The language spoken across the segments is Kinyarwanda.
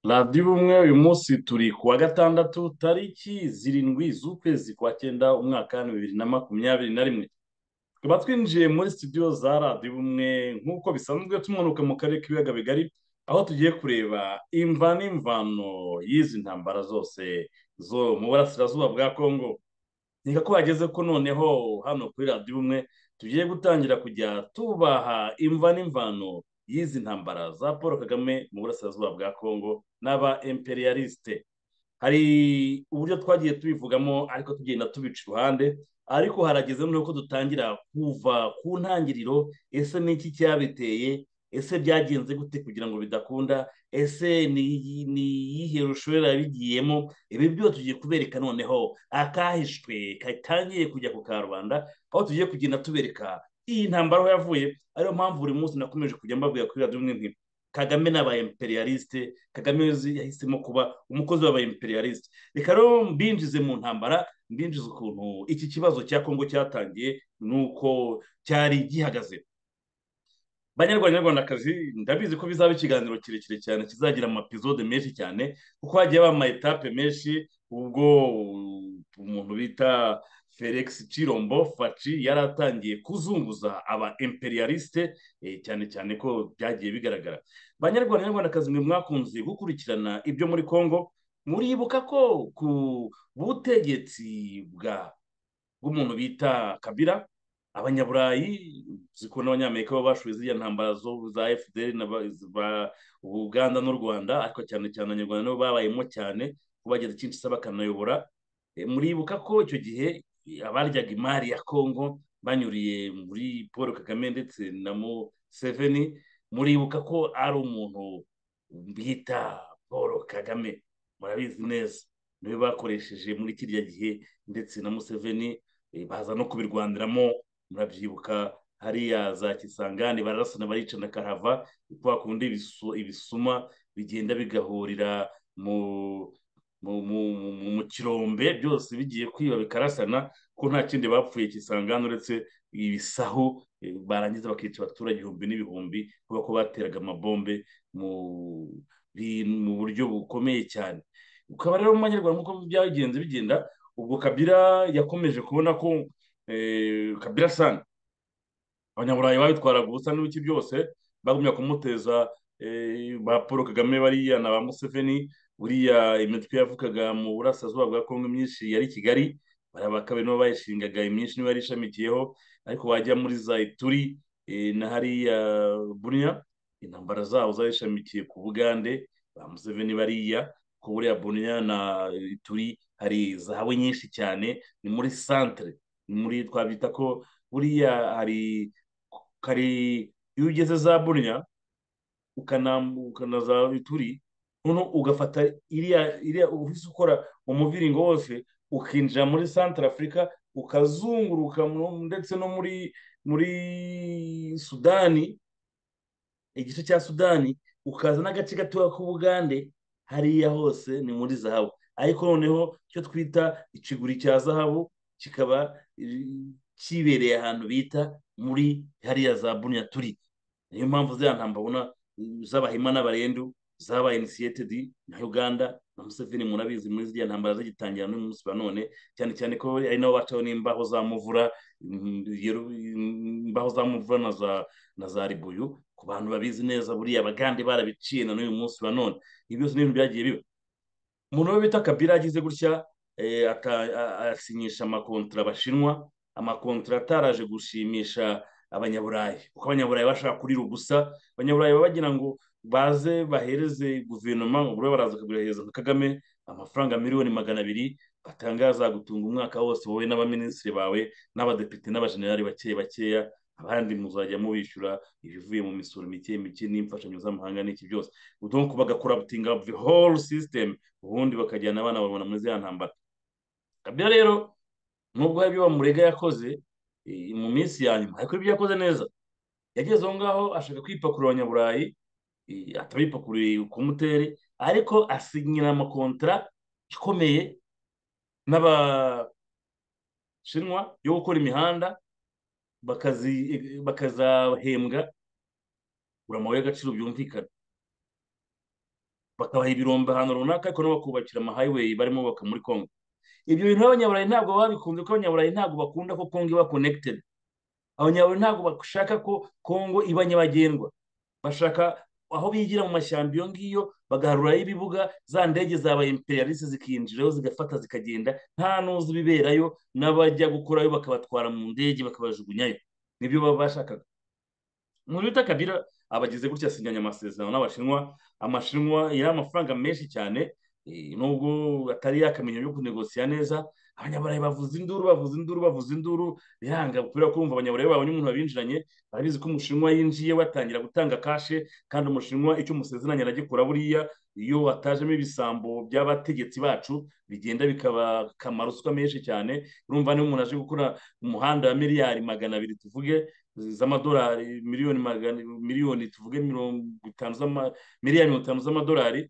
radiyo ubumwe uyu munsi turi ku wa gatandatu tariki zirindwi z'ukwezi kwa cyenda umwaka bibiri na makumyabiri na rimwe tukaba twinjiye muri studio za radiyo ubumwe nk'uko bisanzwe tumanuka mu karere k'ibiyaga bigari aho tugiye kureba imva n'imvano y'izi ntambara zose zo mu burasirazuba bwa kongo nkeka ko hageze ko noneho hano kuri radiyo ubumwe tugiye gutangira kujya tubaha imva n'imvano y'izi ntambara za paul kagame mu burasirazuba bwa kongo n'aba imperialiste hari uburyo twagiye tubivugamo ariko tugenda tubica iruhande ariko harageze noneho ko dutangira kuva ku ntangiriro ese ni iki cyabiteye ese byagenze gute kugira ngo bidakunda ese ni ni iyihe rushorera bigiyemo ibi byose tugiye kubereka noneho akahishwe katangiye kujya ku karubanda aho tugiye kugenda tubereka iyi ntambara aho yavuye ariyo mpamvu buri munsi nakomeje kujya mbabwira kuri radiyo imwe nti kagame ni imperialiste kagame yahisemo kuba umukozi w'abayimperiyalisite reka rero mbinjize mu ntambara mbinjize ukuntu iki kibazo cya kongo cyatangiye n'uko cyari gihagaze banyarwanda nyarwandakazi ndabizi ko bizaba ikiganiro kirekire cyane kizagira amapizode menshi cyane kuko hagiye haba amayetape menshi ubwo umuntu bita felix cirombo faci yari atangiye kuzunguza aba imperialiste eh, cyane cyane ko byagiye bigaragara banyarwanda nyarwandakazi mwe mwakunze gukurikirana ibyo muri congo muribuka ko ku butegetsi bwa bw'umuntu bita kabira abanyaburayi ziko n'abanyamerika bo bashoye ziriya ntambara zo za fdr na ba- ba- uganda n'u rwanda ariko cyane cyane abanyarwanda nibo babayemo cyane ko bagize kinshasa bakanayobora Eh, muribuka ko icyo gihe eh, abaryaga imari ya congo banyuriye muri paul kagame ndetse na museveni muribuka ko ari umuntu bita paul kagame murabizi neza niwe bakoresheje muri kiriya gihe ndetse na museveni eh, baza no kubirwaniramo murabyibuka hariya za kisangani bararasana baricana karava kwa kundi ibisu- ibisuma bigenda bigahurira mu mu mu- mu- mu kirombe byose bigiye kwiba bikarasana ko nta kindi bapfuye kisangani uretse ibisahu eh, barangiza bakica abaturage ibihumbi n'ibihumbi kubera ko bateraga amabombe mu bi- mu buryo bukomeye cyane ukaba rero mu banyarwanda nk'uko byagenze bigenda ubwo kabira yakomeje kubona ko eh, kabira sana abanyaburayi babitwaraga ubusa n'ibiki byose bagumya kumuteza eh, ba paul kagame bariya na ba museveni buriya imitwe yavukaga mu burasirazuba bwa kongo myinshi yari i kigali bariya ba kabiri nibo bayishingaga imyinshi nibo yari ishamikiyeho ariko wajya muri za ituri eh, na hariya buriya intambara zabo zari ishamikiye ku bugande ba museveni bariya ku buriya buriya na ituri hari zahawe nyinshi cyane ni muri santere ni muri twabyita ko buriya hari kari iyo ugeze za buriya ukanam- ukanaza ituri noneho ugafata iriya iriya uhise ukora umuviringo wose ukinjira muri santara afurika ukazunguruka mu- ndetse no muri muri sudani igice cya sudani ukaza n'agace gatoya k'ubugande hariya hose ni muri zahabu ariko noneho icyo twita ikiguri cya zahabu kikaba eh, kibereye ahantu bita muri hariya za buniya turi niyo mpamvu ziriya ntambara ubona eh, z'abahima n'abarendu zabaye inisiyetedi na uganda na museveni murabizi muri ziriya ntambara zigitangira n'uyu munsi wa none cyane cyane ko ari nabo bacaho n'imbaho za muvura mm, yeru- imbaho za muvura na za na za ribuyu ku bantu babizi neza buriya abagande barabiciye na n'uyu munsi wa none ibi byose ni ibintu byagiye biba umuntu we bita kabira agize gutya eh, ata- a- asinyisha amakontara abashinwa amakontara ataraje gushimisha abanyaburayi kuko abanyaburayi bashaka kurira ubusa abanyaburayi baba bagira ngo baze bahereze guverinoma ubure baraza kubihereza nka kagame amafaranga miliyoni magana abiri batangaza gutunga umwaka wose wowe n'abaminisitiri bawe n'abadepite n'abajenerali bake bakeya abandi muzajya mubishyura ibivuye mu misoro mike mike n'imfashanyo z'amahanga n'iki byose donc bagakorabutinga the whole system ubundi bakajyana abana babona muri ziriya ntambara kabila rero nubwo hari ibyo bamurega yakoze eh, mu minsi ya nyuma ariko ibyo yakoze neza yageze aho ngaho ashaka kwipakurura abanyaburayi eh, atabipakuriye ku muteri ariko asinyira amakontara ikomeye n'abashinwa yo gukora imihanda bakazi- bakazahembwa buri amabuye y'agaciro byumvikana bakabaha ibirombe ahantu runaka ariko nabo bakubakira amahighway barimo bubaka muri congo ibyo bintu abanyaburayi ntabwo baba babikunze kuko abanyaburayi ntabwo bakunda ko congo iba connected abanyaburayi ntabwo bashaka ko congo iba nyabagendwa bashaka aho bigira mu mashyamba iyo ngiyo bagaharurayo ibibuga za ndege zabaye imperialisi zikinjirayo zigafata zikagenda nta n'uzi ibiberayo n'abajya gukorayo bakabatwara mu ndege bakabajugunyayo nibyo baba bashakaga mu bita kabira abagize gutya asinyanya amasezerano n'abashinwa amashinwa yari amafaranga menshi cyane nubwo atari yakamenya yo kunegosiya neza abanyaburayi bavuza induru bavuza induru bavuza induru biranga kubera kumva abanyaburayi babonye umuntu wabinjiranye barabizi ko umushinwa yinjiye watangira gutanga kashe kandi umushinwa icyo umusezeranya aragikora buriya iyo atajemo ibisambo by'abategetsi bacu bigenda bikaba ruswa menshi cyane urumva niba umuntu aje gukora umuhanda wa miliyari magana abiri tuvuge z'amadolari miliyoni magana miliyoni tuvuge mirongo itanu miliyari mirongo itanu z'amadolari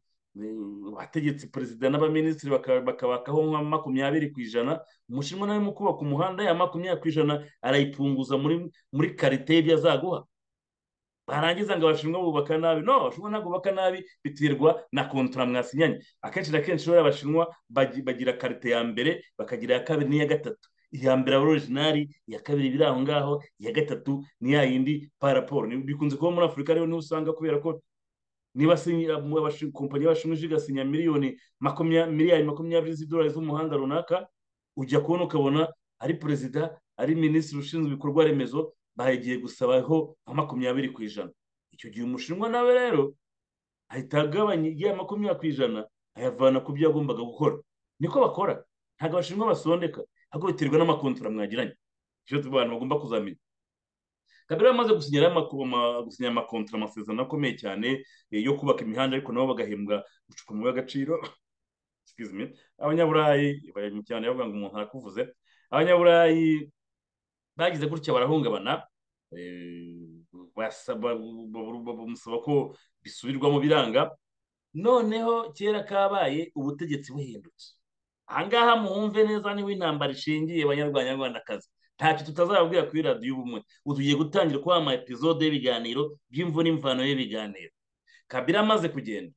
abategetsi perezida n'abaminisitiri bakabakaho nka makumyabiri ku ijana umushinwa nawe mu kubaka umuhanda ya makumyabiri ku ijana arayipunguza muri muri karite y'ibyo azaguha barangiza ngo abashinwa bubaka nabi no abashinwa ntabwo bubaka nabi biterwa na kontara mwasinyanye akenshi na kenshi rero abashinwa bagira karite ya mbere bakagira iya kabiri n'iya gatatu iya mbere aba orijinari iya kabiri iba iri aho ngaho iya gatatu ni ya yindi paraporo bikunze kuba muri afurika rero niho usanga kubera ko niba kompanyi y'abashinwa ije igasinya miliyoni miliyari makumyabiri z'idolari z'umuhanda runaka ujya kubona ukabona ari perezida ari minisitiri ushinzwe ibikorwa remezo bagiye gusabaho nka makumyabiri ku ijana icyo gihe umushinwa nawe rero ahita agabanya iya makumyabiri ku ijana ayavana ku byo yagombaga gukora niko bakora ntabwo abashinwa basondeka ahubwo biterwa n'amakontora mwagiranye icyo abantu bagomba kuzamenya kabera amaze gusinyira amakontra amasezerano akomeye cyane yo kubaka imihanda ariko nabo bagahembwa gucupa mu y'agaciro abanyaburayi bari mu cyane bavuga ngo umuntu arakuvuze abanyaburayi bagize gutya barahungabana bamusaba ko bisubirwamo biranga noneho kera kabaye ubutegetsi buhindutse ahangaha muhumve neza niba intambara ishingiye banyarwanyarwandakazi ntacyo tutazababwira kuri radiyo ubumwe ubu tugiye gutangira kubaha ama epizode y'ibiganiro by'imvu n'imvano y'ibiganiro kabira amaze kugenda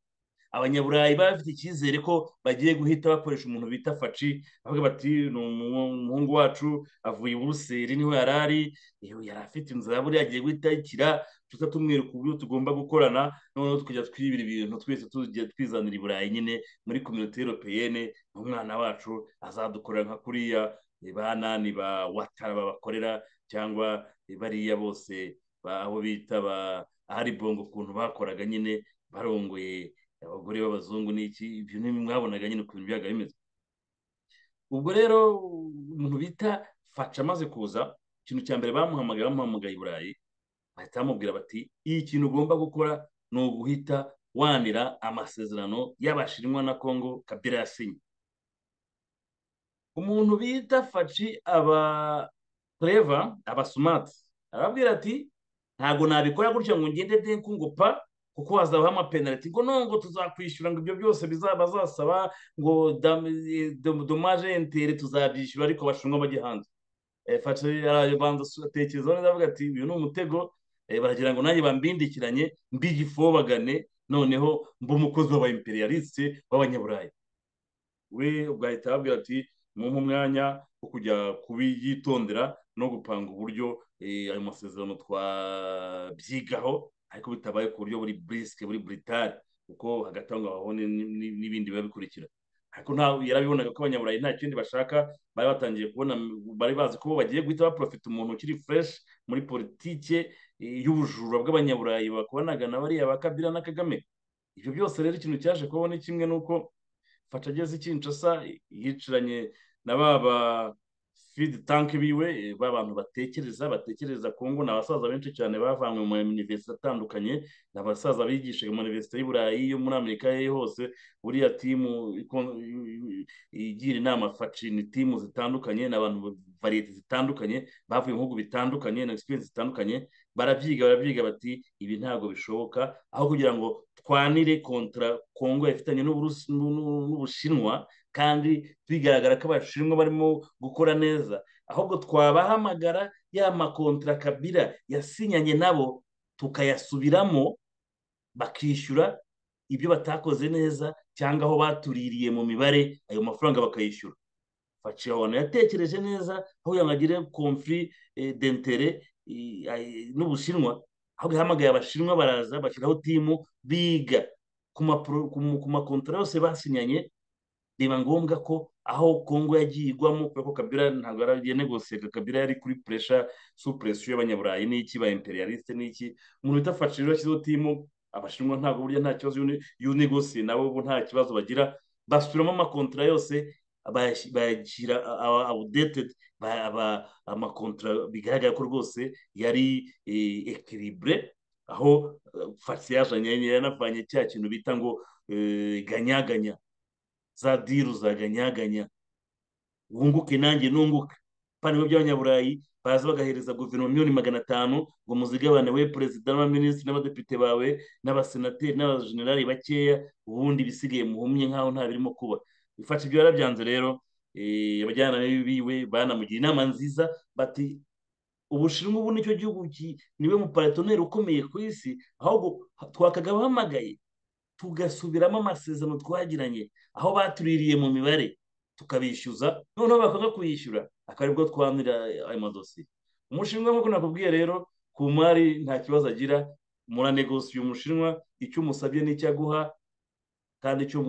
abanyaburayi baba bafite icyizere ko bagiye guhita bakoresha umuntu bita faci bavuga bati ni umuhungu wacu avuye i buruseli niho yari ari yari afite inzu ya buriya agiye guhita ayikira tujya tumwereka uburyo tugomba gukorana noneho tukajya twibira ibintu twese tugiye twizanira i burayi nyine muri kominote europeyene umwana wacu azadukorera nka kuriya bana ni ba watara babakorera cyangwa bariya bose aho bita ba hari bongo ukuntu bakoraga nyine barongoye abagore b'abazungu n'iki ibyo ni mwabonaga nyine ukuntu byaga bimeze ubwo rero umuntu bita faca amaze kuza ikintu cya mbere bamuhamagaye bamuhamagaye i burayi bahita bamubwira bati iyi kintu ugomba gukora ni uguhita wanira amasezerano y'abashinwa na kongo kabira yasinye umuntu bita faci aba tureva aba sumati arababwira ati ntabwo nabikora gutya ngo ngende denku ngo pa kuko hazabaho amapenaliti ngo no ngo tuzakwishyura ngo ibyo byose bazasaba ngo domaje entere tuzabyishyura ariko abashinwa bajye hanze faci arabanza atekerezaho neza avuga ati uyu ni umutego baragira ngo nanjye bambindikiranye mbigifobagane noneho mba umukozi w'abayimperiyalisite w'abanyaburayi we ugahita ababwira ati mumpa umwanya wo kujya kubiyitondera no gupanga uburyo ayo masezerano twabyigaho ariko bitabaye ku buryo buri burisike buri buritari kuko hagati aho ngaho n'ibindi biba bikurikira ariko yarabibonaga ko abanyaburayi nta kindi bashaka bari batangiye kubona bari bazi ko bagiye guhita baprofita umuntu ukiri fureshi muri politike y'ubujura bw'abanyaburayi bakubanaga na bariya ba kabira na kagame ibyo byose rero ikintu cyaje kubaho ni kimwe n'uko faca ageze ikinshasa yicaranye na baba fidi tanki biwe ba bantu batekereza batekereza kongo ni abasaza benshi cyane bavanywe mu mayuniverisite atandukanye ni abasaza bigishaga mu mayuniverisite y'i burayi yo muri amerika ye hose buriya timu igira inama faci ni timu zitandukanye ni abantu variyete zitandukanye bavuye mu bihugu bitandukanye na egisipiriyensi zitandukanye barabyiga barabyiga bati ibi ntabwo bishoboka aho kugira ngo twanire kontra kongo ifitanye n'ubushinwa kandi bigaragara ko abashinwa barimo gukora neza ahubwo twabahamagara ya makontra kabira yasinyanye nabo tukayasubiramo bakishyura ibyo batakoze neza cyangwa aho batuririye mu mibare ayo mafaranga bakayishyura abantu yatekereje neza aho yangagire komfuri dentere n'ubushinwa aho yahamagaye abashinwa baraza bashyiraho timu biga ku makontora yose basinyanye biba ngombwa ko aho kongo yagiye igwamo kubera ko kabira ntabwo yari negosiyega kabira yari kuri puresha supuresiyo y'abanyaburayi n'iki ba imperialiste n'iki umuntu utafashije rero yashyizeho timu abashinwa ntabwo burya nta kibazo y'unegosiye nabo ubu nta kibazo bagira basubiramo amakontora yose bayagira awudetedi amakontora bigaragara ko rwose yari ekiribure aho fagisi yazanye yanavanye cya kintu bita ngo ganyaganya za diru za ganyaganya wunguke nanjye nunguke paniro by'abanyaburayi baza bagahereza guverinoma miliyoni magana atanu ngo muzigabane we perezida n'abaminisitiri n'abadepite bawe n'abasenateri n'abajenerali bakeya ubundi bisigaye muhumye nk'aho nta birimo kuba ifasha ibyo yarabyanze rero abajyanama biwe banamugira inama nziza bati ubushinwa ubu nicyo gihugu niwe muparatoneri ukomeye ku isi ahubwo twakagabahamagaye tugasubiramo amasezerano twagiranye aho batuririye mu mibare tukabishyuza noneho bakanga kuyishyura akaba aribwo twandira ayo madosiye umushinwa nk'uko nakubwiye rero ku mari nta kibazo agira muranegosiye umushinwa icyo umusabye n'icyo aguha kandi icyo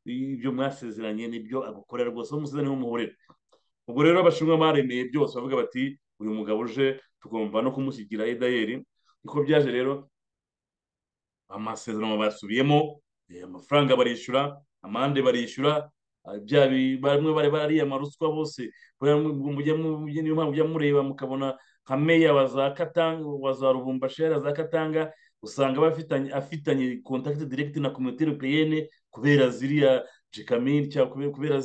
ibyo mwasezeranye nibyo agukorera rwose aho umusezerano niho umuhurira ubwo rero abashinwa baremeye byose bavuga bati uyu mugabo uje tugomba no kumushyigikira edayeri niko byaje rero amasezerano basubiyemo amafaranga barishyura amande barishyura bamwe bari bariya amaruswa bose niyo mpamvu mujya mureba mukabona nka meya wa za katanga wa za rubumbashera za katanga usanga bafitanye afitanye kontakiti direkiti na komite europeyene kubera ziriya jekamini cyangwa kubera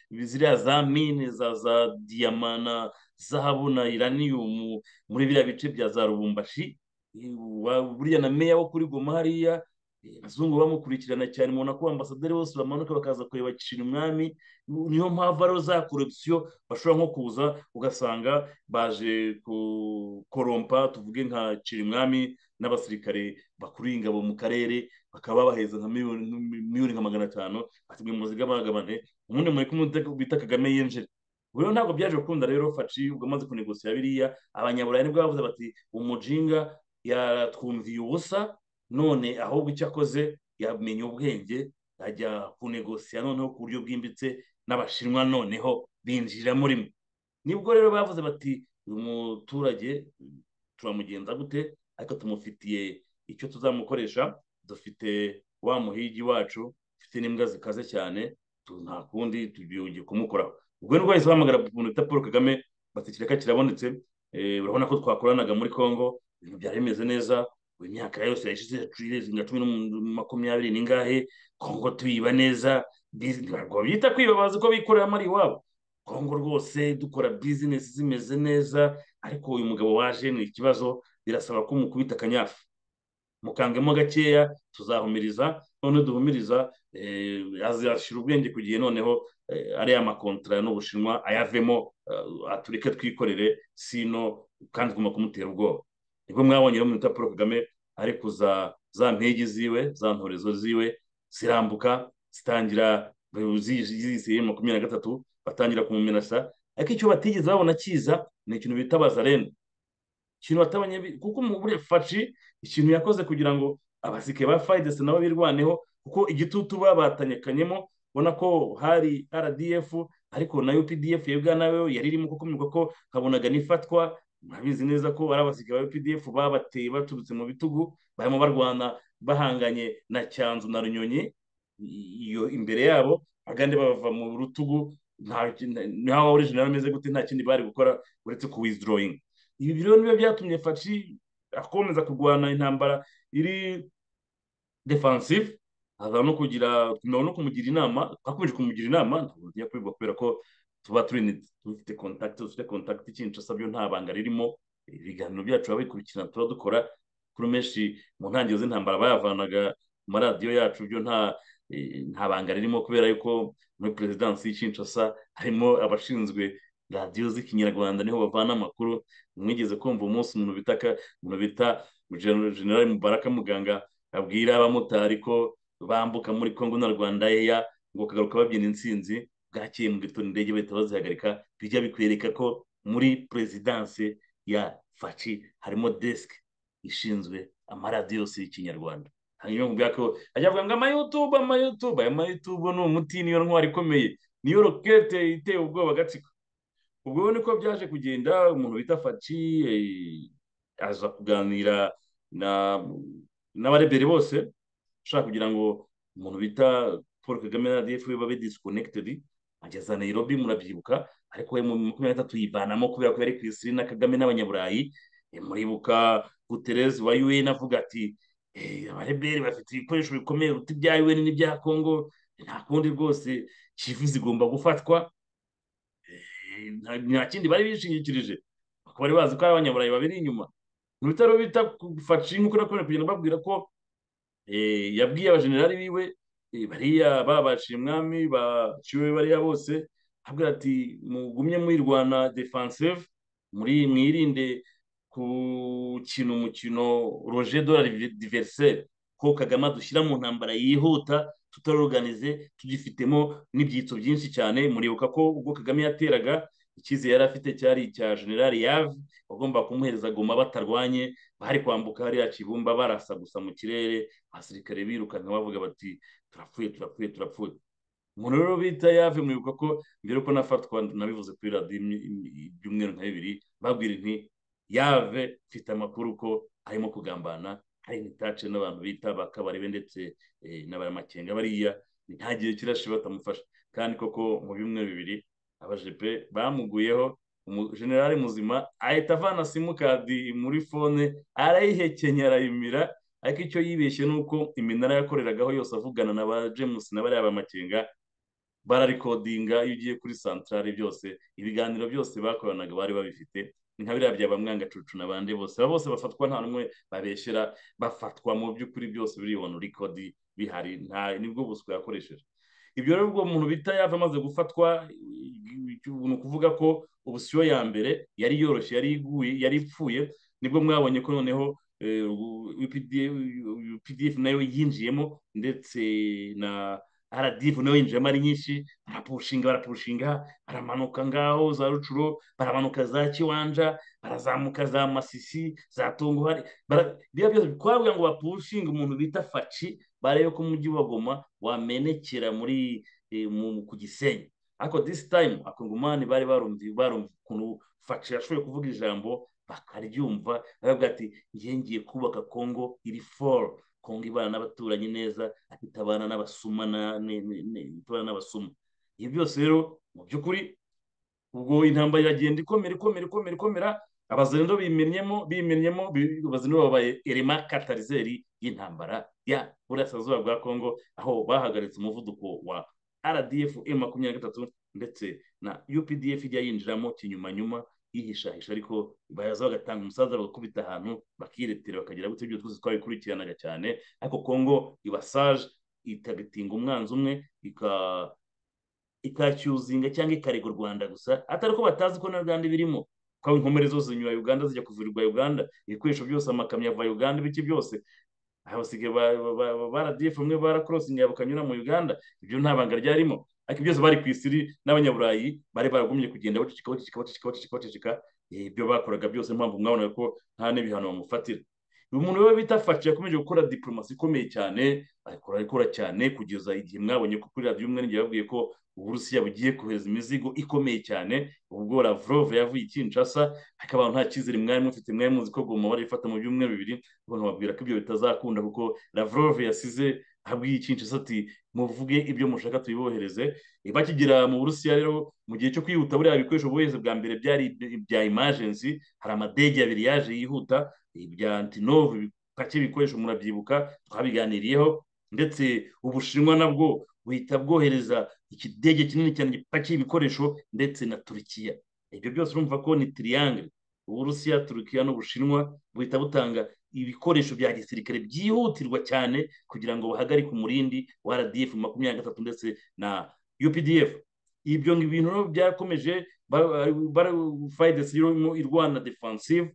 ziriya za mine za za diyama na zahabu na iraniyumu muri biriya bice bya za rubumbashi buriya na meya wo kuri goma hariya abazungu bamukurikirana cyane mubona ko ambasaderi bose bamanuka bakaza kureba gicira umwami niyo mpamvu ariho za korupsiyo bashobora nko kuza ugasanga baje korompa tuvuge nka cira umwami n'abasirikare bakuriye ingabo mu karere bakaba babaheza nka miliyoni nka magana atanu batumwe mu zigabagabane ubundi muri kumwe bita kagame yinjire rero ntabwo byaje gukunda rero faci ubwo amaze kunegosiya biriya abanyaburayi nibwo bavuze bati umujinga yatwumviye ubusa none ahubwo icyo akoze yamenye ubwenge ajya kunegosiya noneho ku buryo bwimbitse n'abashinwa noneho binjira muri mwe nibwo rero bavuze bati uyu muturage turamugenza gute ariko tumufitiye icyo tuzamukoresha dufite wa muhigi wacu dufite n'imbwa zikaze cyane nta kundi tugiye kumukoraho ubwo ni bahise bahamagara umuntu bita paul kagame batikireka kirabonetse urabona ko twakoranaga muri congo ibintu byari bimeze neza imyaka yose yashize nka cumi na makumyabiri n'ingahe congo tuyiba neza ntabwo babyita kwiba bazi ko bikorera mari iwabo congo rwose dukora bizinesi zimeze neza ariko uyu mugabo waje ni ikibazo birasaba ko mukubita akanyafu mukangemo gakeya tuzahumiriza noneho duhumiriza azashyira ubwenge ku gihe noneho ariya makontra n'ubushinwa ayavemo atureke twikorere sino kandi tugomba kumutera ubwoba nibwo mwabonye rero muri paul kagame ari kuza za mpigi ziwe za ntorezo ziwe zirambuka zitangira ziyisiye makumyabiri na gatatu batangira kumumenasa ariko icyo batigeze babona kiza ni ikintu bita bazarene ikintu batabonye kuko muri faci ikintu yakoze kugira ngo abasike ba fayidesi nabo birwaneho kuko igitutu babatanyekanyemo ubona ko hari rdf ariko na updf ya uganda yo yari irimo kuko mwibuka ko habonaga n'ifatwa murabizi neza ko ari abasike ba updf babateye baturutse mu bitugu barimo barwana bahanganye na cyanzu na runyonyi iyo imbere yabo abagande bava mu rutugu ntaho original ameze gute nta kindi bari gukora uretse ku withdrawing ibi rero nibyo byatumye faci akomeza kurwana intambara iri defensive aza no kugira tumenya no kumugira inama twakomeje kumugira inama ntabwo tujya kubivuga kubera ko tuba turi dufite kontakiti dufite kontakiti kinshasa byo nta banga ririmo ibiganiro byacu biba bikurikirana tuba dukora kuri menshi mu ntangiriro z'intambara bayavanaga ku maradiyo yacu byo nta nta banga ririmo kubera yuko muri perezidansi y'Kinshasa harimo abashinzwe radiyo z'ikinyarwanda niho bavana amakuru mwigeze kumva umunsi umuntu bita generali mubaraka muganga abwira abamotari ko bambuka muri congo na rwanda eya ngo bakagaruka babyina intsinzi bwakeye mu gitondo indege bahita bazihagarika bijya bikwereka ko muri perezidanse ya faci harimo desike ishinzwe amaradiyo yose y'ikinyarwanda hanyuma mu byaka ajya avuga ngo amayutube amayutube aya mayutube ni umuti niyo ntwari ikomeye niyo rokete iteye ubwoba gatsiko ubwo niko byaje kugenda umuntu bita faci aza kuganira na n'abarebere bose ushaka kugira ngo umuntu bita paul kagame na rdf babe disikonekited ageza nairobi murabyibuka ariko we mu makumyabiri na gatatu yivanamo kubera ko yari ku isi na kagame n'abanyaburayi muribuka gutereze wa un avuga ati abarebere bafite ibikoresho bikomeye biruta ibya un n'ibya congo nta kundi rwose kivu zigomba gufatwa nta kindi bari bishingikirije bakaba bari bazi ko ari abanyaburayi babiri inyuma mu bitaro bita fashe nk'uko nakomeje kugenda babwira ko yabwiye abajenerali biwe bariya babashije umwami baciwe bariya bose abwira ati mugumye mwirwana defansive muri mwirinde gukina umukino roje dora diveriseri ko kagame dushyira mu ntambara yihuta tutaroganize tugifitemo n'ibyitso byinshi cyane muribuka ko ubwo kagame yateraga icyizere yari afite cyari icya generali yave bagomba kumuhereza goma batarwanye bari kwambuka hariya kibumba barasa gusa mu kirere abasirikare birukanka bavuga bati turapfuye turapfuye turapfuye umuntu rero bita yave muribuka ko mbere ko nafatwa nabivuze kuri radiyo ibyumweru nka bibiri babwira inti yave mfite amakuru ko arimo kugambana hari imitace n'abantu bita bakabarebe ndetse n'abaramakenga bariya ntagihe kirashe batamufasha kandi koko mu bimwe bibiri abajepe bamuguyeho umujenerali muzima ahita avana simukadi muri fone arayihekenya arayimira ariko icyo yibeshye ni uko iminara yakoreragaho yose avugana na ba james na bariya bamakenga bararikodinga iyo ugiye kuri santarare byose ibiganiro byose bakoranaga bari babifite ni nka biriya bya bamwangacucu n'abandi bose aba bose bafatwa nta n'umwe babeshyera bafatwa mu by'ukuri byose biribona urikodi bihari nta nibwo buswa yakoresheje ibyo rero ubwo umuntu bita yava amaze gufatwa ni ukuvuga ko ubusiyo ya mbere yari yoroshye yari iguye yari ipfuye nibwo mwabonye ko noneho pdf nayo yinjiyemo ndetse na aradivu nayo yinjiyemo ari nyinshi barapushinga barapushinga baramanuka ngaho za rucuro baramanuka za kiwanja barazamuka za masisi za tunguhari biriya byose twavuga ngo bapushinga umuntu bita faci barebe ko umujyi wa goma wamenekera muri ku gisenyi ariko disi tayimu akongomani bari barumva ukuntu faci yashoboye kuvuga ijambo bakaryumva baravuga ati ngiye ngiye kubaka kongo iri foru kongo ibana n'abaturanyi neza itabana n'abasuma itabana n'abasuma ibi byose rero mu by'ukuri ubwo intambara iragenda ikomera ikomera ikomera ikomera abazendo bimennyemo bimennyemo abazendo babaye erema katarizeri y'intambara ya burasirazuba bwa kongo aho bahagaritse umuvuduko wa rdf m makumyabiri na gatatu ndetse na updf ijya yinjiramo kinyumanyuma yihishahisha ariko baza bagatanga umusaza bagakubita ahantu bakiretera bakagira gutya ibyo twese twabikurikiranaga cyane ariko kongo ibasaje itagatinga umwanzi umwe ikacyuzinga cyangwa ikarega u rwanda gusa atari ko batazi ko na rwanda ibirimo ko inkomere zose zinyura uganda zijya kuvurirwa uganda ibikoresho byose amakamyo ava uganda ibiki byose abasigaye baradiyefu bamwe barakorosingiye bakanyura mu uganda ibyo nta banga ryarimo ariko byose bari ku isiri n'abanyaburayi bari baragumye kugenda baceceka baceceka baceceka baceceka baceceka ibyo bakoraga byose mpamvu mwabonaga ko nta n'ibihano bamufatira uyu muntu we bita faci yakomeje gukora diporomasi ikomeye cyane akora ikora cyane kugeza igihe mwabonye ko kuri radiyo umwe n'igihe babwiye ko uburusiya bugiye kohereza imizigo ikomeye cyane ubwo lavrove yavuye ikinshasa ariko abantu nta cyizere mwari mufite mwari muzi ko goma barifata mu byumweru bibiri abantu babwira ko ibyo bitazakunda kuko lavrove yasize abwiye ikinshasa ati muvuge ibyo mushaka tubibohereze bakigera mu burusiya rero mu gihe cyo kwihuta buriya bikoresho bohereze bwa mbere byari ibya imajensi hari amadege abiri yaje yihuta ibya antinove bake bikoresho murabyibuka twabiganiriyeho ndetse ubushinwa nabwo buhita bwohereza ikidege kinini cyane gipakiye ibikoresho ndetse na turikiya ibyo byose urumva ko ni tiriyangere uburusiya turukiya n'ubushinwa buhita butanga ibikoresho bya gisirikare byihutirwa cyane kugira ngo bahagarike umurindi wa rdf makumyabiri na gatatu ndetse na updf ibyo bintu byakomeje fayidesi irimo irwana defansive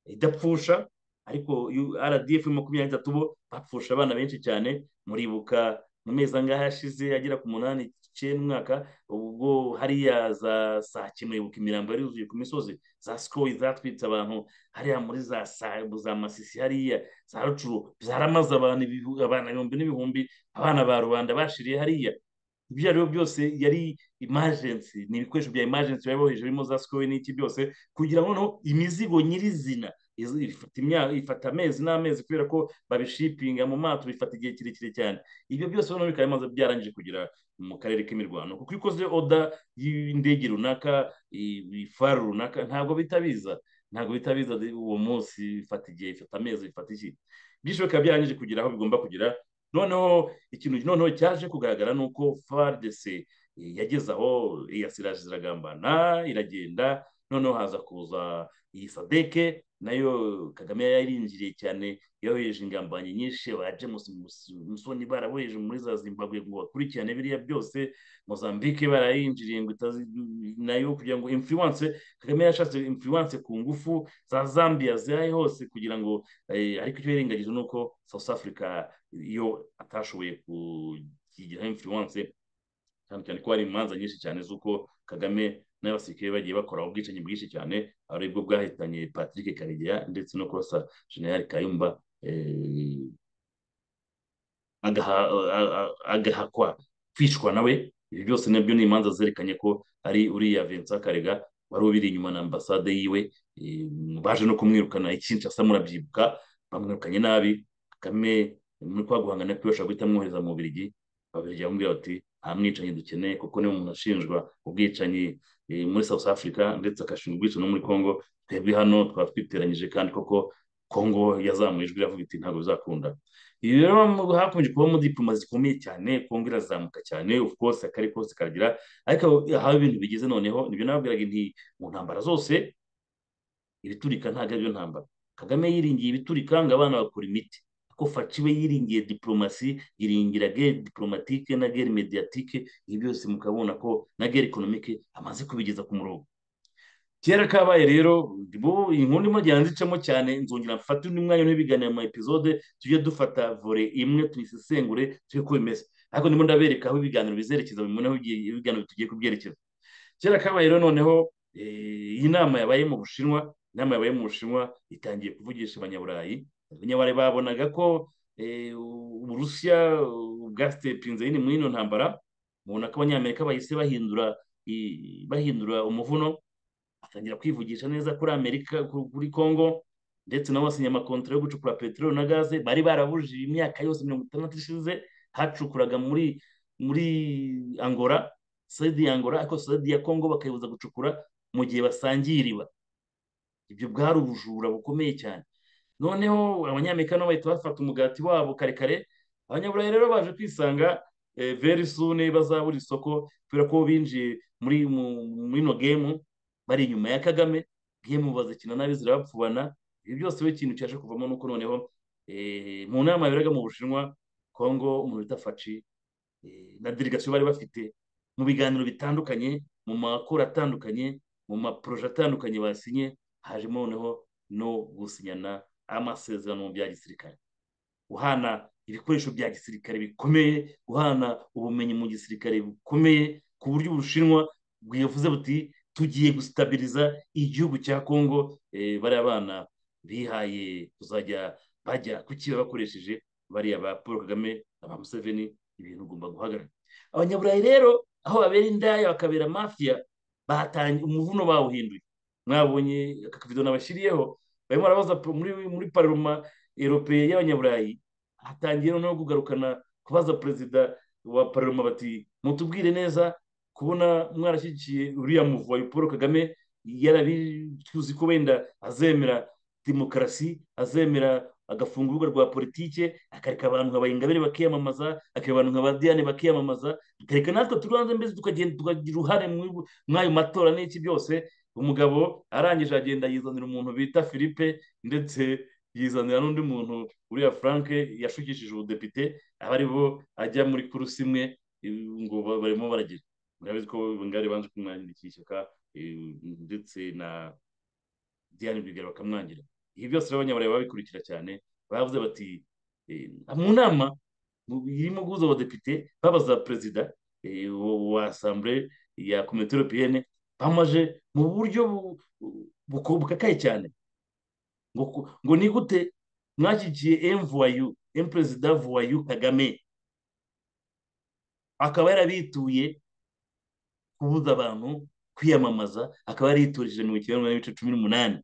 idapfusha ariko rdf makumyabiri n'itatu bo bapfusha abana benshi cyane muribuka mu mezi angahe yashize agera ku munani icyenda umwaka ubwo hariya za saa kenda wibuka imirambo yari yuzuye ku misozi za sikoro zatwitse abantu hariya muri za za masisi hariya za rucuru zaramaze abantu ibihumbi n'ibihumbi abana ba rubanda bashiriye hariya ibyo ari byo byose yari imajensi ni ibikoresho bya imajensi biba boheje birimo za sikoro n'iki byose kugira ngo noneho imizigo nyirizina ifata amezi n'amezi kubera ko babishipinga mu mato bifata igihe kirekire cyane ibyo byose noneho bikaba bimaze byarangije kugera mu karere k'imirwano kuko iyo ukoze oda y'indege runaka ifaru runaka ntabwo bitabiza ntabwo bitabiza uwo munsi bifata igihe bifata amezi bifata iki byinshi bikaba byarangije kugera aho bigomba kugera noneho ikintu noneho cyaje kugaragara ni uko faridese yageze aho iyasiraje iragambana iragenda noneho haza kuza iyi sadeke nayo kagame yarinjiriye cyane yohereje ingambanyi nyinshi ba james musoni baraboheje muri za zimbabwe ngo bakurikirane biriya byose mozambique barayinjiriye ngo nayo kugira ngo influence kagame yashatse influence ku ngufu za zambia zihari hose kugira ngo ariko icyo yirengagije ni uko south africa iyo atashoboye kugiraho influence cyane cyane ko hari imanza nyinshi cyane z'uko kagame n'abasirikare bagiye bakora ubwicanyi bwinshi cyane ari bwo bwahitanye patrick karegeya ndetse no kurasa generali kayumba agahakwa kwicwa nawe ibi byose nabyo ni imanza zerekanye ko ari uriya vincent karega wari ubiri inyuma na ambasade yiwe baje no kumwirukana ikinshasa murabyibuka bamwirukanye nabi kagame muri kwa guhangana kwiwe ashobora guhita amwohereza mu bubirigi babirigi bamubwira bati nta mwicanyi dukeneye kuko niwe umuntu ashinjwa ubwicanyi muri south africa ndetse agashinjwa ubwicanyi no muri congo twebwe hano twaba twiteranyije kandi koko congo yazamuye ijwi iravuga iti ntabwo bizakunda ibi rero hakomeje kubamo diploma zikomeye cyane congo irazamuka cyane of course akari kose kagira ariko aho ibintu bigeze noneho nibyo nababwiraga nti mu ntambara zose ibiturika ntabwo ari byo ntambara kagame yiringiye ibiturika ngo abana bakora imiti ko faciwe yiringiye diplomasi yiringira gere diplomatike na gere mediatike ibi byose mukabona ko na gere ekonomike amaze kubigeza ku murongo kera kabaye rero inkuru ndimo njyana nzicamo cyane nzongera mfata undi mwanya n'ibiganiro mu epizode tujye dufata vore imwe tuyisesengure tujye ko bimeze ariko ndimo ndabereka aho ibiganiro bizerekeza bimwe aho ibiganiro tugiye kubyerekeza kera kabaye rero noneho iyi nama yabaye mu bushinwa inama yabaye mu bushinwa itangiye kuvugisha abanyaburayi abanyabare babonaga ko uburusiya bwasitepinze nyine muri ino ntambara mubona ko abanyamerika bahise bahindura bahindura umuvuno atangira kwivugisha neza kuri amerika kuri congo ndetse nabo basinya amakontara yo gucukura peteroli na gaze bari barabujije imyaka yose mirongo itandatu ishize hacukuraga muri muri angora sedi ya angora ariko sedi ya congo bakayibuza gucukura mu gihe basangiye iriba ibyo bwari ubujura bukomeye cyane noneho abanyamerika nabo bahita bafata umugati wabo kare kare abanyaburayi rero baje kwisanga veri sune bazabura isoko kubera ko binjiye muri ino gemu bari inyuma ya kagame gemu bazikina nabi zirabapfubana ibi byose we ikintu cyaje kuvamo nuko noneho mu nama yaberaga mu bushinwa kongo umuntu bita faci na delegasiyo bari bafite mu biganiro bitandukanye mu makuru atandukanye mu maporoje atandukanye basinye hajemo noneho no gusinyana amasezerano bya gisirikare guhana ibikoresho bya gisirikare bikomeye guhana ubumenyi mu gisirikare bukomeye ku buryo ubushinwa bwivuze buti tugiye gusitabiriza igihugu cya kongo bariya bana bihaye kuzajya bajya kukiba bakoresheje bariya ba paul kagame na ba museveni ibintu ugomba guhagarara abanyaburayi rero aho babera indaya bakabera mafiya batangiye umuvuno bawuhinduye mwabonye aka kavido nabashyiriyeho barimo barabaza muri muri paroma eropeye y'abanyaburayi hatangiye noneho kugarukana kubaza perezida wa paroma bati mutubwire neza kubona mwarashyigikiye uriya muvuyi paul kagame yarabicuzi ko wenda azemera demokarasi azemera agafunga urubuga rwa politike akareka abantu nka bayingabire bakiyamamaza akareka abantu nka badiyane bakiyamamaza akareka natwe turi hanze mbese tukagenda tukagira uruhare muri ayo matora n'iki byose umugabo arangije agenda yizanira umuntu bita philippe ndetse yizanira n'undi muntu uriya frank yashukishije ubudepite aba ari bo ajya muri kurusi imwe ngo barimo baragira murabizi ko ngari banje kumwangirikira ishyaka ndetse na diane rwigara bakamwangira ibi byose rero abanyaburayi babikurikira cyane baravuze bati mu nama irimo guhuza abadepite babaza perezida wa asambure ya komite europeyene bamaje mu buryo bukakaye cyane ngo ni gute mwashyigikiye emvuwayu emperezida vuwayu kagame akaba yarabituye kubuza abantu kwiyamamaza akaba yariturije mirongo icyenda n'ibice cumi n'umunani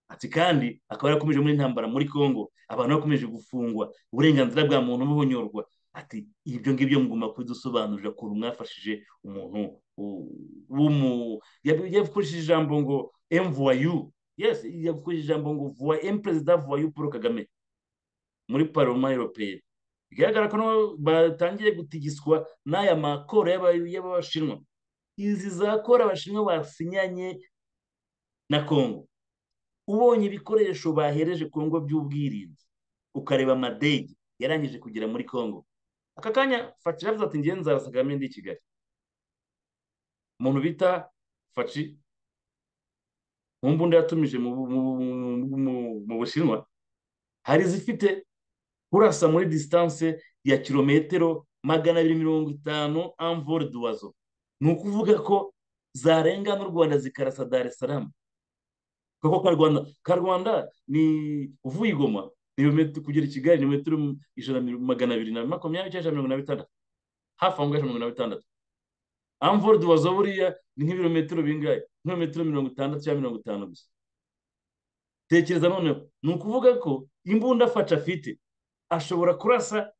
ati kandi akaba yarakomeje muri intambara muri congo abantu bakomeje gufungwa uburenganzira bwa muntu buhonyorwa ati ibyo ngibyo mugomba kubidusobanurira ukuntu mwafashije umuntu yakoresheje ijambo ngo emvuwayu yesi yakoresheje ijambo ngo vuwa emperezida vuwayu paul kagame muri paroma europeyeni bigaragara ko batangiye gutigiswa n'aya makoro y'abashinwa izi za kora abashinwa basinyanye na kongo ubonye ibikoresho bahereje kongo by'ubwirinzi ukareba amadege yarangije kugera muri kongo aka kanya faci yavuze ati ngenzi arasagame ndi i kigali umuntu bita faci mu mbunda yatumije mu bushinwa hari izifite kurasa muri disitanse ya kilometero magana abiri mirongo itanu amvore duwazo ni ukuvuga ko zarenga n'u rwanda zikarasa dar es salaam kuko ka rwanda ka rwanda ni uvuye igoma kugera i kigali ni metero ijana magana abiri na makumyabiri cyangwa mirongo na bitandatu hafi aho ngaho mirongo na bitandatu amvore duwazo buriya ni nk'ibirometero bingahe nk'ibirometero mirongo itandatu cyangwa mirongo itanu gusa tekereza noneho ni ukuvuga ko imbunda faca afite ashobora kurasa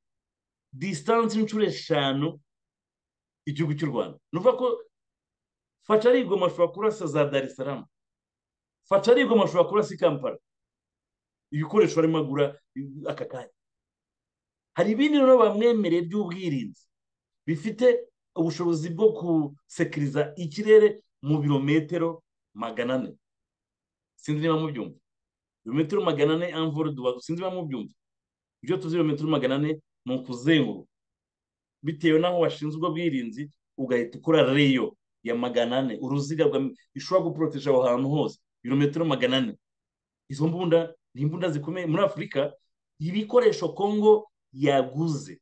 disitanse inshuro eshanu igihugu cy'u rwanda ni ukuvuga ko faca ari igoma ashobora kurasa za dar es salaam faca ari igoma ashobora kurasa i kampala ibikoresho barimo agura aka kanya hari ibindi noneho bamwemereye by'ubwirinzi bifite ubushobozi bwo gusekiriza ikirere mu birometero magana ane sinzi niba mubyumva ibirometero magana ane amvura dubaga sinzi niba mubyumva ibyo tuzi ibirometero magana ane ni ukuzenguruka bitewe n'aho washinzwe ubwirinzi ugahita ukora reyo ya magana ane uruziga ishobora guporoteje aho hantu hose ibirometero magana ane izo mbunda ni imbunda zikomeye muri afurika ibikoresho kongo yaguze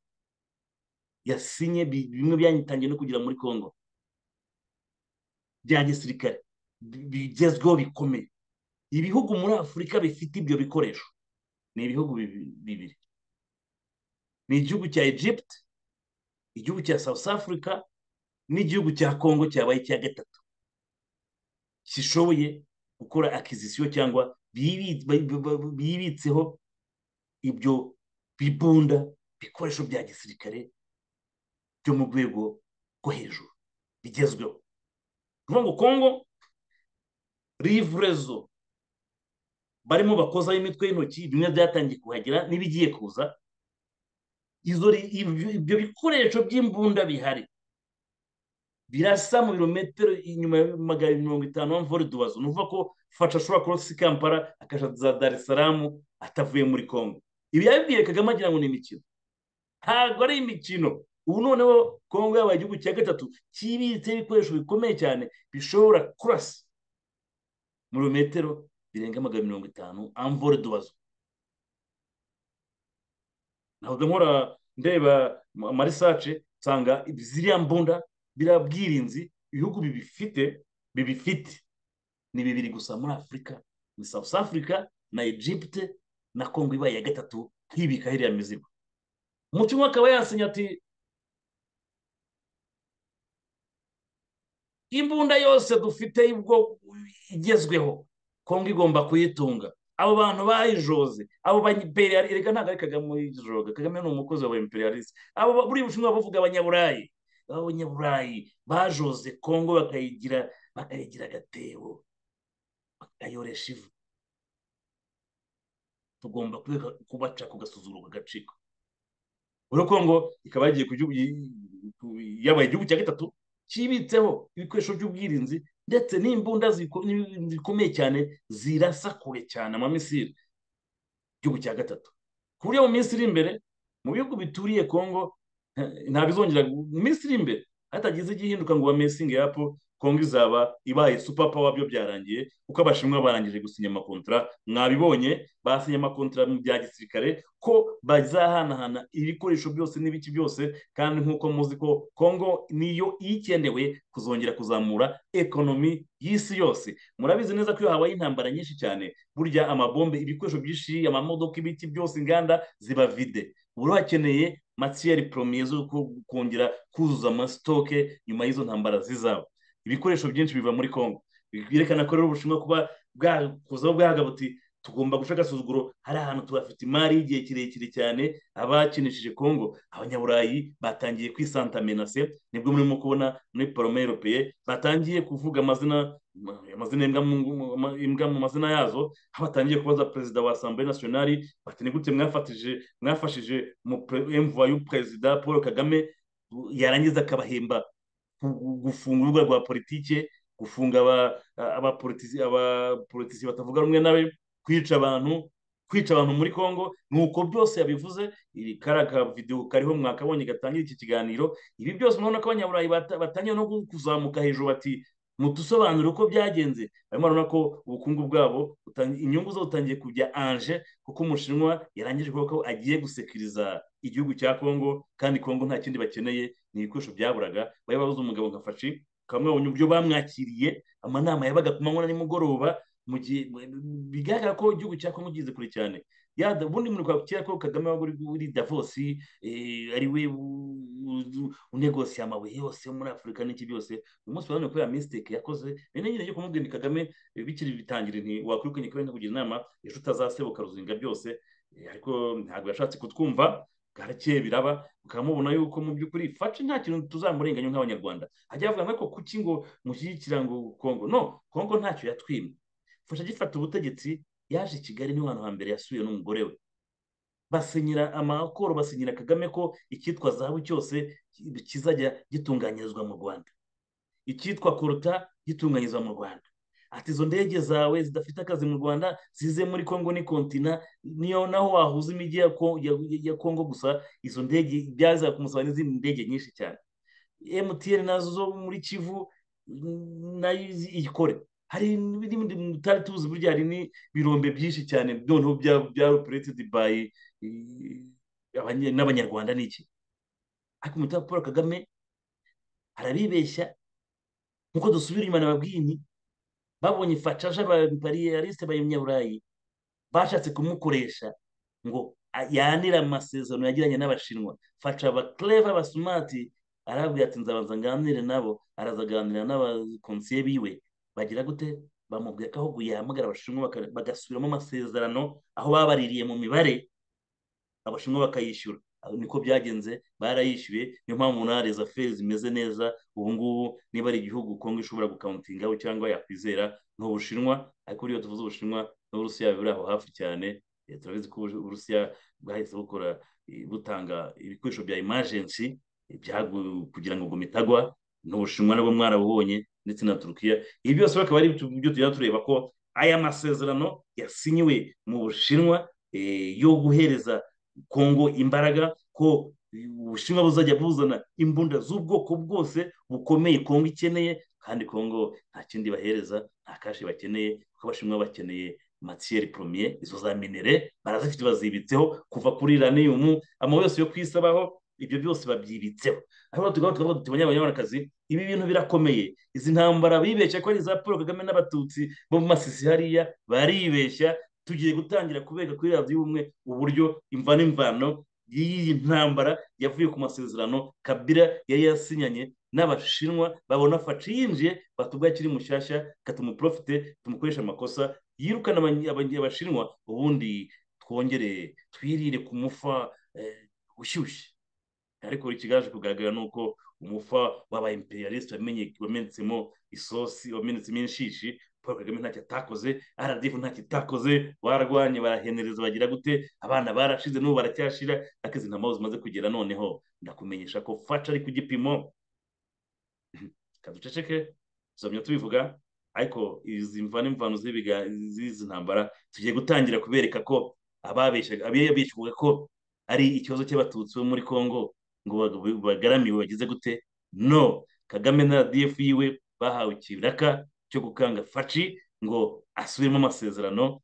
yasinye bimwe byanyitangiye no kugera muri kongo bya gisirikare bigezweho bikomeye ibihugu muri afurika bifite ibyo bikoresho ni ibihugu bibiri ni igihugu cya egypte igihugu cya south africa n'igihugu cya congo cyabaye icya gatatu kishoboye gukora akizisiyo cyangwa bibitseho ibyo bibunda bikoresho bya gisirikare byo mu rwego rwo hejuru bigezweho kuvuga ngo congo rivurezo barimo bakozaho imitwe y'intoki bimwe byatangiye kuhagera n'ibigiye kuza ibyo bikoresho by'imbunda bihari birasa mu birometero inyuma ya magana mirongo itanu mvura dubazo ni ukuvuga ko fasha ashobora kurosa i kampala akajya za dar es salaam atavuye muri congo ibi yabibwiye kagame agira ngo ni imikino ntabwo ari imikino ubu noneho congo yabaye igihugu cya gatatu kibitseho ibikoresho bikomeye cyane bishobora kurasa mu birometero birenga magana mirongo itanu amvura dubazo ntabwo nkora ndeba amarisace nsanga ziriya mbunda biriya bwirinzi ibihugu bibifite bibifite ni bibiri gusa muri afurika ni south africa na egypte na congo ibaye iya gatatu hibika hiriya mizigo mu cyumba akaba yasinye ati imbunda yose dufite ubwo igezweho congo igomba kuyitunga abo bantu bayijoze abo ba reka ntabwo ari kagame uyijoga kagame ni umukozi wa imperialiste abo buri bushinwa bavuga abanyaburayi abanyaburayi bajoze kongo bakayigira bakayigira agatebo bakayoresha ivu tugomba kubaca ku gasuzuguro kagaciko rero kongo ikaba yagiye ku yabaye igihugu cya gatatu kibitseho ibikoresho by'ubwirinzi ndetse n'imbunda zikomeye cyane zirasa kure cyane amamisiri igihugu cya gatatu ku buryo mu minsi iri imbere mu bihugu bituriye kongo ntabizongera mu minsi iri imbere hatagize igihinduka ngo bamesinge yapo kongo izaba ibaye super power byo byarangiye kuko abashinwa barangije gusinya amakontara mwabibonye basinye amakontara bya gisirikare ko bazahanahana ibikoresho byose n'ibiki byose kandi nk'uko muzi ko kongo niyo ikenewe kuzongera kuzamura ekonomi y'isi yose murabizi neza ko iyo habaye intambara nyinshi cyane burya amabombe ibikoresho byinshi amamodoka ibiti byose inganda ziba vide uba hakeneye matiyeri poromiye zo kongera kuzuza amasitoke nyuma y'izo ntambara zizaba ibikoresho byinshi biva muri congo byerekana ko rero ubushinwa kuba bwakuzaho bwahaga buti tugomba guca agasuzuguro hari ahantu tuhafite imari y'igihe kirekire cyane abakinishije congo abanyaburayi batangiye kwisantamenase nibwo murimo kubona muri porome europeye batangiye kuvuga amazina amazina imbwa mu mazina yazo aho batangiye kubaza perezida wa asambure nasiyonari bati ni gute mwafatije mwafashije emvuwa y'uperezida paul kagame yarangiza akabahemba gufunga urubuga rwa politike gufunga abapolitisi batavuga rumwe nawe kwica abantu kwica abantu muri congo nuko byose yabivuze iri kariya videwo kariho mwakabonye gatangira iki kiganiro ibi byose murabona ko abanyaburayi batangiye no kuzamuka hejuru bati mutusobanure uko byagenze barimo barabona ko ubukungu bwabo inyungu zo butangiye kujya anje kuko umushinwa yarangije kuvuga ko agiye gusekiriza igihugu cya congo kandi congo nta kindi bakeneye ni ibikoresho byaburaga bari babuze umugabo nka fashi ukamwabonye uburyo bamwakiriye amanama yabaga ku manywa na nimugoroba mu gihe bigaragara ko igihugu cya congo kigeze kure cyane ubundi muri kwa kera ko kagame waba uri davosi ari we unegosiye amabuye yose muri afurika n'iki byose uyu munsi urabona ko ya misiteke yakoze rero nyine yo kumubwira ni kagame bikiri bitangira nti wakwirukanye kubera nkakugira inama ejo utazasebuka ruzinga byose ariko ntabwo yashatse kutwumva garakeye biraba ukamubona yuko mu by'ukuri faci nta kintu tuzamurenganya nk'abanyarwanda hajya havuga nk'ako kuki ngo mushyigikira ngo kongo no kongo ntacyo yatwima fasha agifata ubutegetsi yaje i kigali niho hantu hambere yasuye n'umugore we basinyira amakoro basinyira kagame ko icyitwa zahabu cyose kizajya gitunganyirizwa mu rwanda icyitwa koruta gitunganyirizwa mu rwanda ati izo ndege zawe zidafite akazi mu rwanda zize muri congo ni kontina niyo naho wahuza imijyi ya congo gusa izo ndege byaza kumusaba n'izindi ndege nyinshi cyane emutiyeni nazo zo muri kivu nayo ikore hari n'ibindi tutari tuzi burya hari n'ibirombe byinshi cyane noneho bya operetedi bayi n'abanyarwanda n'iki ariko umutima paul kagame arabibeshya nkuko dusubira inyuma nababwini babonye fashaje bariyalisite b'abanyaburayi bashatse kumukoresha ngo yanire amasezerano yagiranye n'abashinwa fasha abakereva abasumati arabwira ati nzabanza nganire nabo arazaganira n'abakonsiye biwe bagira gute bamubwira ko ahubwo yahamagara abashinwa bagasubiramo amasezerano aho babaririye mu mibare abashinwa bakayishyura niko byagenze barayishyuye niyo mpamvu na feri zimeze neza ubu ngubu niba ari igihugu kongo ishobora gukawuntingaho cyangwa yakwizera n'ubushinwa ariko buriya tuvuze ubushinwa n'uburusiya buri aho hafi cyane turabizi ko uburusiya bwahise bukora butanga ibikoresho bya imajensi kugira ngo mitagwa n'ubushinwa nabwo mwarabubonye ndetse na turukiya ibi byose bakaba ari ibyo tujya tureba ko aya masezerano yasinyiwe mu bushinwa yo guhereza kongo imbaraga ko ubushinwa buzajya buzana imbunda z'ubwoko bwose bukomeye kongo ikeneye kandi kongo nta kindi bahereza nta kashi bakeneye kuko abashinwa bakeneye matiyeri poromiye izo za minere barazifite bazibitseho kuva kuri raniyumu amabuye yose yo kwisabaho ibyo byose babyibitseho aho tugaho tukavuga tuti banyabanyarwandakazi ibi bintu birakomeye izi ntambara bibeshya ko ari iza paul kagame n'abatutsi bo mu masisi hariya baribeshya tugiye gutangira kubega kuri radiyo ubumwe uburyo imva n'imvano y'iyi ntambara yavuye ku masezerano kabira yari yasinyanye n'abashinwa babona faci yinjiye batubwa akiri mushyashya katumuprofite tumukoresha amakosa yirukana abashinwa ubundi twongere twirire ku mufa ushyushye ariko ikigaje kugaragara ni uko umufa w'aba imperialiste wamenetsemo isosi wamenetsemo inshishi paul kagame ntacyo atakoze aradifu ntacyo itakoze barwanye barahenereza bagira gute abana barashize n'ubu baracyashira ariko izi ntambaro zimaze kugera noneho ndakumenyesha ko faca ari ku gipimo kaduceceke tuzamya tubivuga ariko izi mvano imvano z'izi ntambara tugiye gutangira kubereka ko ababeshyaga ko ari ikibazo cy'abatutsi bo muri congo ngo bagaramiwe bagize gute no kagame na radiyefu yiwe bahawe ikiraka cyo gukanga faci ngo asubiremo amasezerano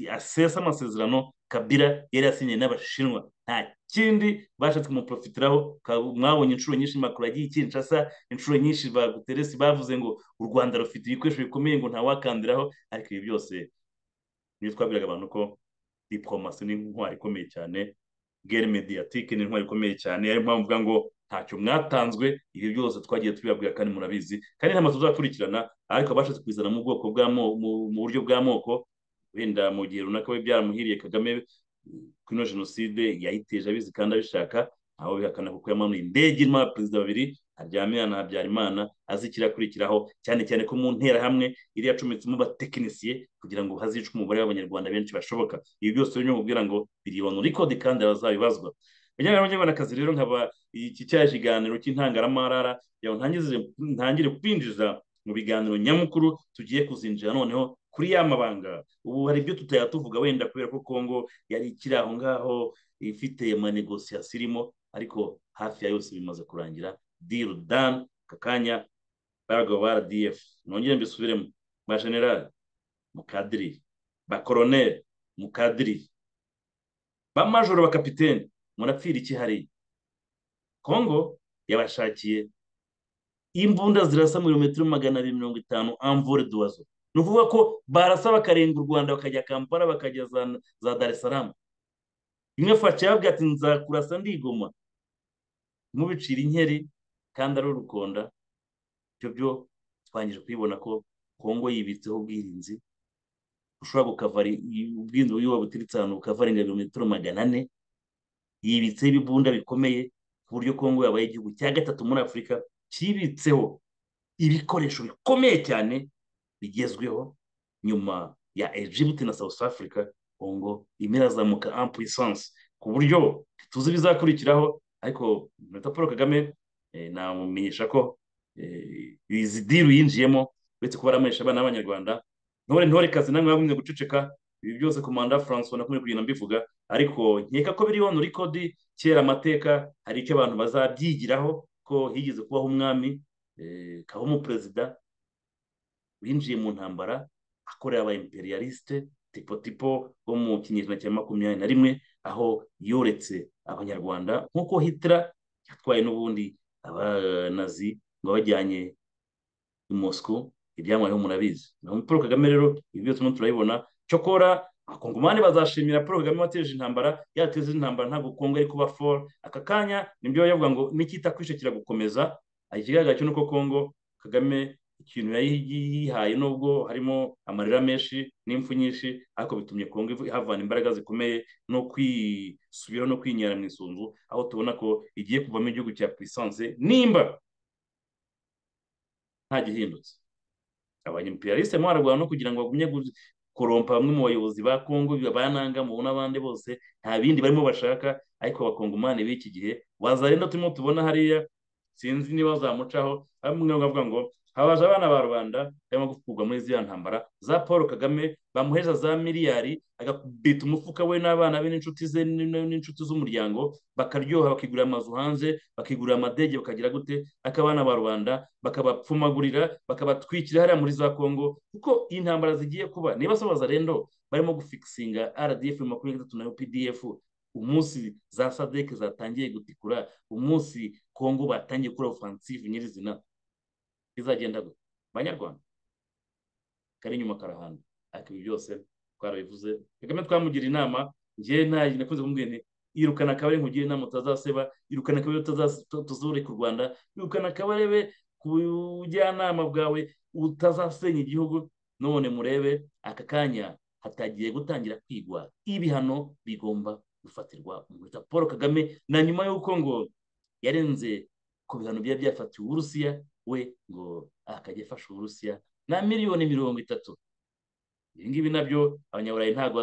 asesa amasezerano kabira yari yasinyiye n'abashinwa nta kindi bashatse kumuprofitiraho mwabonye inshuro nyinshi makuru yagiye ikinshasa inshuro nyinshi ba guteresi bavuze ngo u rwanda rufite ibikoresho bikomeye ngo ntawakandiraho ariko ibi byose niyo twabwiraga abantu ko diporomasi ni intwari ikomeye cyane gere mediyatike ni intwari ikomeye cyane ariyo mpamvu mvuga ngo ntacyo mwatanzwe ibi byose twagiye tubibabwira kandi murabizi kandi nta mazu tuzakurikirana ariko abashatse kubizana mu bwoko mu buryo bw'amoko wenda mu gihe runaka biba byaramuhiriye kagame kino jenoside yayiteje abizi kandi abishaka ntawe bihakana kuko yamanuye indege irimo abaperezida babiri haryamye na habyarimana azikira akurikiraho cyane cyane ko mu nterahamwe iri yacometsemo abatekinisiye kugira ngo hazice umubare w'abanyarwanda benshi bashoboka ibi byose birimo kubwira ngo biribanura ikodi kandi bazabibazwa bijyanye n'abanyarwandakazi rero nkaba iki cyari ikiganiro cy'intangaramahara yawe ntangire kwinjiza mu biganiro nyamukuru tugiye kuzinjira noneho kuri ya mabanga ubu hari ibyo tutaya tuvuga wenda kubera ko kongo yari ikiri aho ngaho ifite amanegosiyasi irimo ariko hafi ya yose bimaze kurangira diru dani aka kanya baragabo ba rdf nongere mbisubiremo ba generale mukadiri ba koroneri mukadiri ba majoro ba kapitene murapfira iki hariya kongo yabashakiye imbunda zirasa mu birometero magana abiri mirongo itanu amvure duwazo ni ukuvuga ko barasa bakarenga u rwanda bakajya kampala bakajya za dar es salaam imwe faca yababwira ati nzakurasa ndigoma mubicira inkeri kandi ari urukonda ibyo byo twangije kubibona ko kongo yibitseho ubwirinzi ushobora gukavara ubwirinzi iyo wabuturutse ahantu bukavarenga ibirometero magana ane yibitseho ibibunda bikomeye ku buryo kongo yabaye igihugu cya gatatu muri afurika kibitseho ibikoresho bikomeye cyane bigezweho nyuma ya Egypt na south africa kongo irimo irazamuka ampurisanse ku buryo tuzi ibizakurikiraho ariko perezida paul kagame namumenyesha ko izi diru yinjiyemo uretse kuba aramanisha abana b'abanyarwanda ntore ntore kazi namwe mwagumye guceceka ibi byose komanda francois nakumye kugenda mbivuga ariko nkeka ko biriho nurikodi kera amateka hari icyo abantu bazabyigiraho ko higeze kubaho umwami kabaho umuperezida winjiye mu ntambara akorera aba imperialiste tipo tipo wo mu kinyejana cya makumyabiri na rimwe aho yoretse abanyarwanda nk'uko hitler yatwaye n'ubundi abanazi ngo bajyanye i mosco ibyamubayeho murabizi paul kagame rero ibi byose turimo turabibona cyokora abakongomani bazashimira paul kagame wateje intambara yateje intambara ntabwo kongo ari kuba foro aka kanya nibyo bavuga ngo nikita kwishe kiragukomeza ikigaragara cyo nuko kongo kagame ikintu yihaye nubwo harimo amarira menshi n'impfu nyinshi ariko bitumye kongo havana imbaraga zikomeye no kwisubiraho no kwinyera mu isunzu aho tubona ko igiye kuvamo igihugu cya puissance nimba nta gihindutse abanyemperialiste mwararwana no kugira ngo bagumye korompa bamwe mu bayobozi ba kongo bananga mu n'abandi bose nta bindi barimo bashaka ariko abakongomani b'iki gihe wazarenda turimo tubona hariya sinzi niba bazamucaho bamwe bavuga ngo habaje abana ba rubanda barimo gukurwa muri ziriya ntambara za paul kagame bamuheza za miliyari agabita umufuka we n'abana be n'inshuti ze n'inshuti z'umuryango bakaryoha bakigurira amazu hanze bakigurira amadege bakagira gute ariko abana ba rubanda bakabapfumagurira bakabatwikira hariya muri za kongo kuko intambara zigiye kuba niba sobaza rendo barimo gufikisinga rdf makumyabiri na gatatu na pdf umunsi za sadeke zatangiye gutikura umunsi kongo batangiye gukora ofansive nyirizina izagenda gute abanyarwanda kari inyuma karahanda ariko ibi byose twarabivuze kagame twamugira inama njye ntayo nakunze kumubwira nti irukana akabare nkugira inama utazaseba irukana akabare utazureka u rwanda irukana akabarebe ku bujyanama bwawe utazasenya igihugu none murebe aka kanya hatagiye gutangira kwigwa ibihano bigomba gufatirwa umuhuta paul kagame na nyuma y'uko ngo yarenze ku bihano byari byafatiwe uburusiya we ngo akajya afasha uburusiya na miliyoni mirongo itatu ibi ngibi nabyo abanyaburayi ntabwo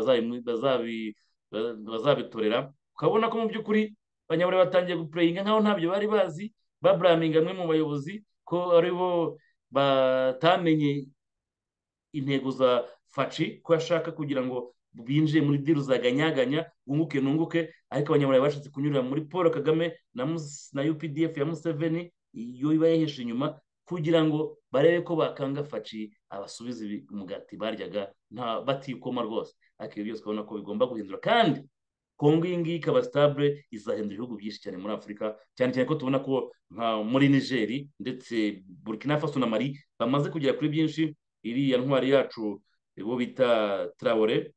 bazabitorera ukabona ko mu by'ukuri abanyaburayi batangiye gupureyinga nkaho ntabyo bari bazi baburaminga amwe mu bayobozi ko ari bo batamenye intego za faci ko ashaka kugira ngo binjiye muri diru zaganyaganya bunguke nunguke ariko abanyaburayi bashatse kunyurira muri paul kagame na, na updf ya museveni iyo iba yahesha inyuma kugira ngo barebe ko bakanga faci abasubiza umugati baryaga nta batikoma rwose ariko ibyo byose urabona ko bigomba guhindura kandi kongo iyi ngiyi ikaba sitabure izahindura ibihugu byinshi cyane muri afurika cyane cyane ko tubona ko nka muri nigeri ndetse burkina faso na mari bamaze kugera kuri byinshi iriya ntwari yacu uwo bita turawure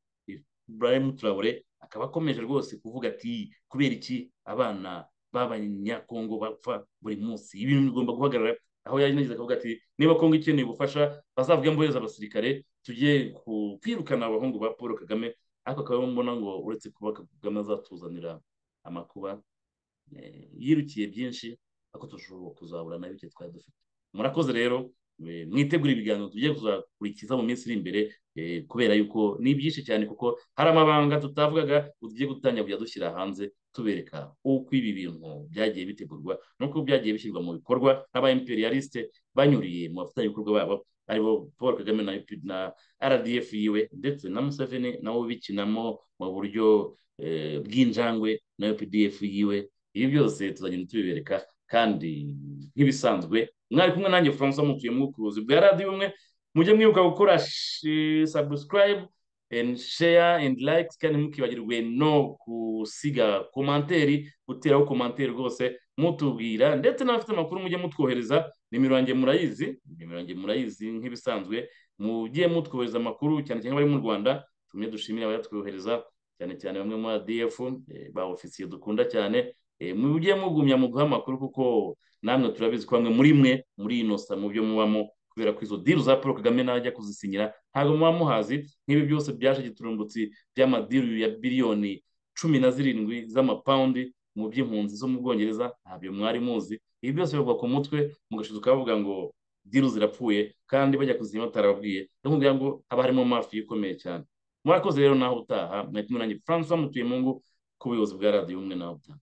burayimu turawure akaba akomeje rwose kuvuga ati kubera iki abana b'abanyakongo bapfa buri munsi ibintu bigomba guhagarara aho yaje nagize akavuga ati niba kongo ikeneye ubufasha bazavuge mbohereza abasirikare tujye kwirukana abahungu ba paul kagame ariko akaba mbona ngo uretse kuba kagame azatuzanira amakuba yirukiye byinshi ariko turashobora kuzabura na bike twari dufite murakoze rero mwitegura ibiganiro tugiye kuzakurikiza mu minsi iri imbere kubera yuko ni byinshi cyane kuko hari amabanga tutavugaga tugiye gutangira kujya dushyira hanze tubereka uko ibi bintu byagiye bitegurwa n'uko byagiye bishyirwa mu bikorwa n'aba imperialiste banyuriye mu bafatanyabikorwa babo aribo paul kagame na rdf yiwe ndetse na museveni nabo bikinamo mu buryo bw'injangwe na updf yiwe ibi byose tuzagenda tubibereka kandi nk'ibisanzwe mwari kumwe nanjye francois mutuye mu bucuruzi bwa radiyo umwe mujye mwibuka gukora subscribe and share and like kandi ntimukibagirwe no gusiga komanteri guteraho komanteri rwose mutubwira ndetse n'abafite amakuru mujye mutwohereza nimero yanjye murayizi nimero yanjye murayizi nk'ibisanzwe mujye mutwohereza amakuru cyane cyane abari mu rwanda tumwe dushimire abayatwohereza cyane cyane bamwe muri adf ba ofisiye dukunda cyane mujye mugumya mu guha amakuru kuko namwe turabizi ko bamwe muri mwe muri inosa mu byo mubamo kubera ko izo diru za paul kagame najya kuzisinyira ntabwo muba muhazi nk'ibi byose byaje giturumbutsi by'amadiru ya biliyoni cumi na zirindwi z'amapawundi mu by'impunzi zo mu bwongereza ntabyo mwari muzi ibi byose bivugwa ku mutwe mugashiduka bavuga ngo diru zirapfuye kandi bajya kuzima batarababwiye no kugira ngo haba harimo mafi ikomeye cyane murakoze rero naho utaha mwari kumwe nanjye francois mutuye mungu ku buyobozi bwa radiyo umwe naho utaha